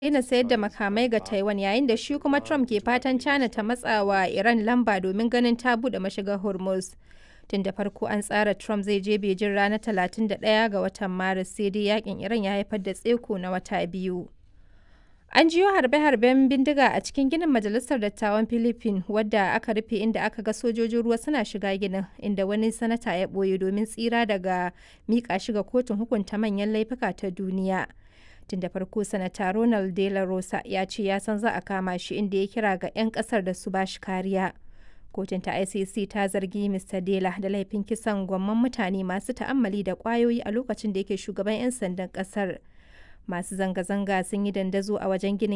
daina sayar da makamai ga Taiwan yayin da shi kuma Trump ke fatan China ta matsa wa Iran lamba domin ganin ta buɗe mashigar Hormuz. Tun da farko an tsara Trump zai je Beijing ranar 31 ga watan Maris sai dai yakin Iran ya haifar da tseko na wata biyu. An jiyo harbe-harben bindiga a cikin ginin Majalisar Dattawan Philippines wadda aka rufe inda aka ga sojojin ruwa suna shiga ginin inda wani sanata ya ɓoye domin tsira daga miƙa shi ga kotun hukunta manyan laifuka ta duniya. Tun da farko sanata Ronald De La Rosa ya ce ya san za a kama shi inda ya kira ga 'yan ƙasar da su ba shi kariya. Kotun ta ICC ta zargi Mr. Dela da laifin kisan gwamman mutane masu ta'ammali da ƙwayoyi a lokacin da yake shugaban 'yan sandan ƙasar. Masu zanga-zanga sun yi dandazo a wajen ginin